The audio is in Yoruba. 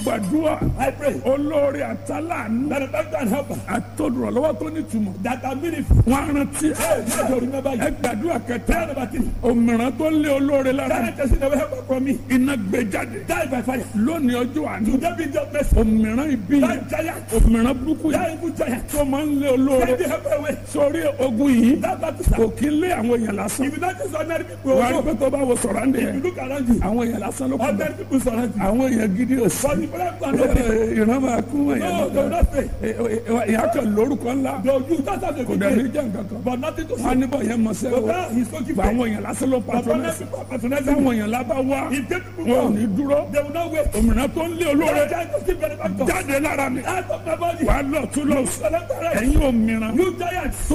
gbàdúrà I pray olórí àtàlánú that the doctor and helper àtọ́dúnrọ̀lọ́wọ́ tó nítumọ̀ that are meaningful. wọn á rántí Hey, let you remember ẹ you. gbàdúrà Prayer kẹta number three. òmìrán tó lé olóore lára That person never help from me. iná gbé jáde Die by fire. lónìí ọjọ́ àná Today be your mercy. òmìrán ibi yẹn That giant. òmìrán burúkú That yẹn evil giant. tó máa ń lé olóore Take the help away. sórí ogun yìí That battle kò sir. kí ń lé àwọn èèyàn lásán If you not just ordinary people wà á rí also. pé tó bá wo sọ̀rọ̀ àǹdí If you yẹn look around you. àwọn èèyàn lásán ló kù bẹ́ẹ̀ Ordinary people surround you. àwọn èèyàn gidi ò sí But the prayer plan no dey. ìran máa kú èèyàn No, they will not stay. ìyá kan lórúkọ ńlá They will use that as a kò good dẹ̀ ní day. jẹ́ nǹkan kan But nothing to wọn á say. níbọ̀ yẹn mọ̀ But sẹ́wọ́ now he's so gba gifted. àwọn èèyàn lásán ló But ordinary patronẹ́sì people patronize táwọn him. èèyàn lábá wá He take people wọn ò down. ní dúró They will not wait. òmìnira tó ń lé olóore That giant will still benefactor. jáde lára mi Out of my body. wà á lọ tún lọ Select the right. ẹ̀yin òmìnira You giants. tó